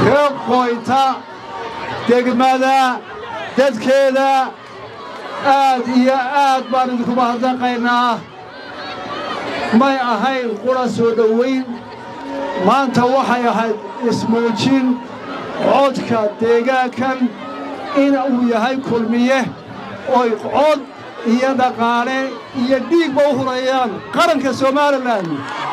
ka qoyta degmada dadkeeda aad iyo aad baan idinku mahadnaqaynaa may ahayn qura soo dhowayn maanta waxay ahayd ismuujin codka deegaankan in uu yahay kulmiye oy cod iyo dhaqaale iyo dhiigba u hurayaan qaranka somalilan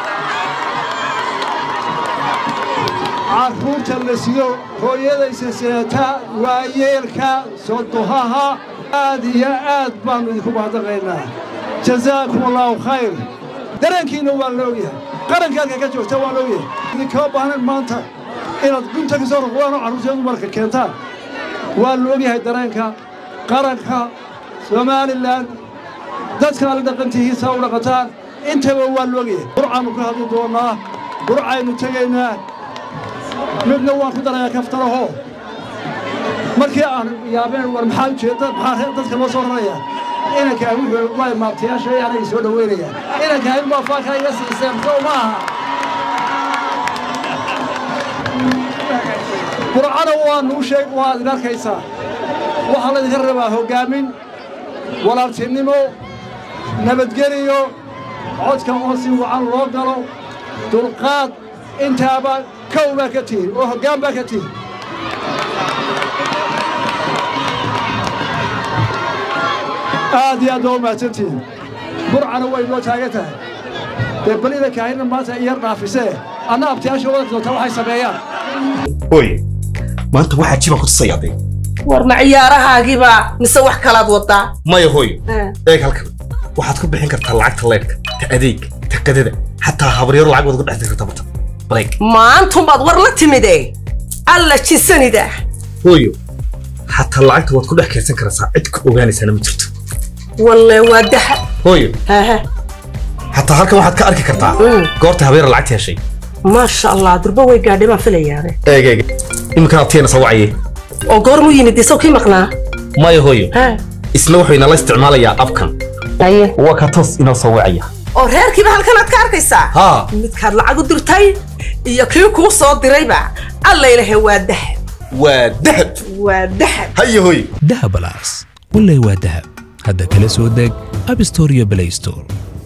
carruurta la sido hooyadaysa seeta waayeelka sodohaha aad iyo aad baannu idinku mahadnaqaynaa jazaakum allaahu khayr dareenkiinna waa la ogyahay qaranka halka ka joogta waa la ogyahay idinkama baahnayn maanta inaad gunta ka soo ruqdaan oo carruurteedu marka keentaan waa la ogyahay dareenka qaranka somalilan dadka alla dhaqantihiisa u dhaqataan intaba waa la ogyahay burcaannu ka hadli doonnaa burcaynu tegaynaa midna waan ku darayaa kaftaraho markii aan yaabeen war maxaa ujeedda maxaa dadka loo soo rarayaa inankaa wuxuu waa maabtayaasha yaanay soo dhoweynayaan inankaa in baa faaka iga siiseen sow ma aha burcana waanuu sheeg waad idin arkaysaa waxaa laydinka rabaa hoggaamin walaaltinimo nabadgeliyo codka oo si wacan loo galo dulqaad intaaba kow baa ka tihin oo hoggaan baa ka tihin aad iyo aad baa u mahadsantihin burcana way noo taagan tahay dee balida kaahina maanta iyar dhaafisee anna abtiyaasha wadanka doonta waxay sameeyaan hooy maanta waxaa jibaan ku tusayaaday war ma ciyaarahaagiiba mise wax kalaad wadaa maya hooy eeg halkan waxaad ku bixin kartaa lacagta leydhka ta adeeg ta qadada xataa habaryaro lacag waad ku dhex diri kartaa barta bareeg maantunbaad war la timide alla jisanida hooyo xataa lacagta waad ku dhex kaydsan karaysaa cid ku ogaanaysaana ma jirto walle waa daha hooyo haha xataa halkan waxaad ka arki kartaa goorta habeera lacagta heshay maasha allah durba way gaadhay baan filayaade eeg eeg iminkan abtiyana soo wacaye oo goormuu yimid isaw kii maqnaa maya hooyo ha isna wuxuu inala isticmaalayaa abkan aye waa ka toos inoo soo wacaya oo reerkiiba halkanaad ka arkaysaa haa midkaad lacag u dirtay iyo kii kuu soo dirayba alla ilahe waa dahab waa dahab waa dahab haya hooyo dahabalaas wallay waa dahab hadda kala soo deg abstore iyo play store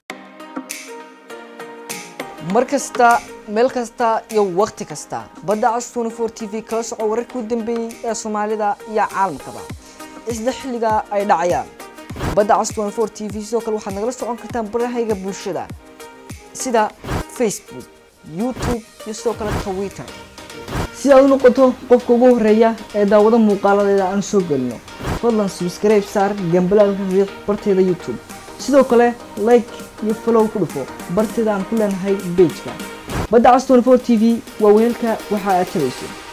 mar kasta meel kasta iyo wakhti kasta badda cas 24 t v kala soco wararkii u dambeeyey ee soomaalida iyo caalamkaba isla xilliga ay dhacayaan badda cas 24 t v sidoo kale waxaad nagala socon kartaan barahayga bulshada sida facebook youtube iyo sidoo kale twitter si aad u noqoto qofka ugu horeeya ee daawado muuqaaladeeda aan soo gelino fadlan subscribe saar gambalaalka riiq barteeda youtube sidoo kale like iyo follow ku dhufo barteeda aan ku leenahay pageka badda cas 24 t v waa weelka waxa aad tabayso